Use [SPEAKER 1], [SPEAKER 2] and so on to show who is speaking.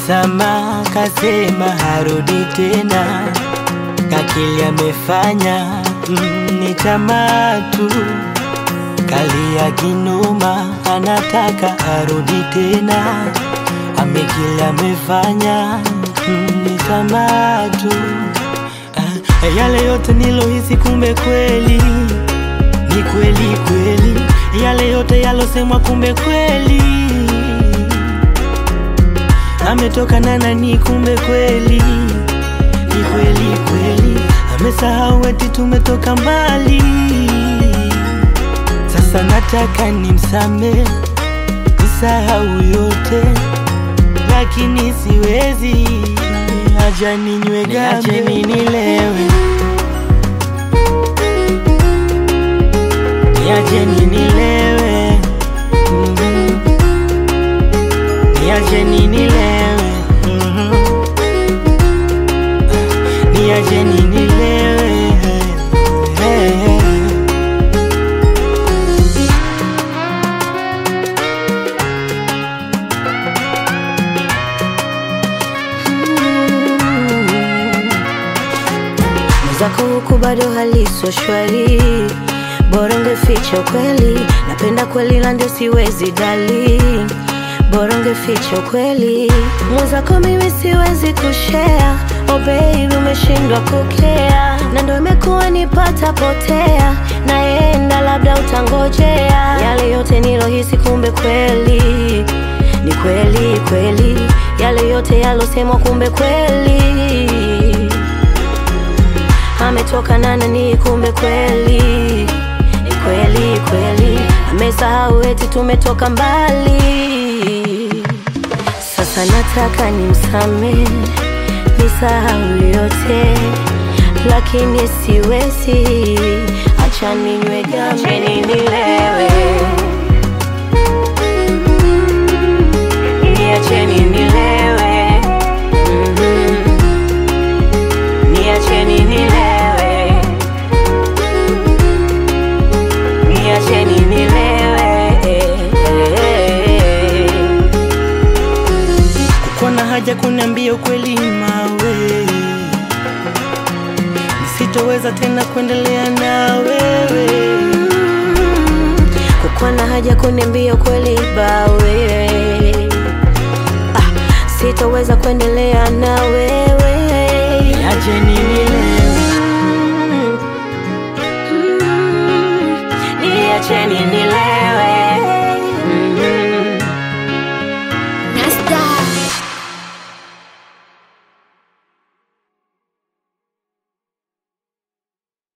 [SPEAKER 1] msamaha, kasema harudi tena, kakili amefanya mm, ni tamaa tu, kalia kinoma, anataka arudi tena, amekili amefanya mm, ni tamaa tu. Ah, yale yote nilohisi, kumbe kweli ni kweli kweli, yale yote yalosemwa, kumbe kweli ametoka na nani, kumbe kweli ni kweli kweli, amesahau eti tumetoka mbali. Sasa nataka nimsame, nisahau yote, lakini siwezi, acha ninywe gambe, nilewe, niache nilewe, mhm. niache nilewe, mhm. niache nilewe, hey, hey.
[SPEAKER 2] Mwenzako huku bado haliso shwari, bora ungeficha ukweli. Napenda kweli na ndio siwezi dali, bora ungeficha ukweli. Mwenzako mimi siwezi kushare, oh baby umeshindwa kukea, na ndio imekuwa nipata potea, naenda labda utangojea. Yale yote nilohisi, kumbe kweli ni kweli kweli, yale yote yalosemwa, kumbe kweli ametoka na nani, kumbe kweli ni kweli kweli, amesahau eti tumetoka mbali. Sasa nataka nimsame, nisahau yote, lakini siwezi, acha ninywe gambe, nilewe, niacheni nilewe, mhm. Niacheni nilewe, niacheni nilewe.
[SPEAKER 1] Kuna haja kuniambia ukweli mawe, nisitoweza tena kuendelea na wewe.
[SPEAKER 2] Kukuwa na haja kuniambia ukweli bawe, ah, sitoweza kuendelea na wewe.
[SPEAKER 1] Niache nilewe,
[SPEAKER 2] Mm, mm, Niacheni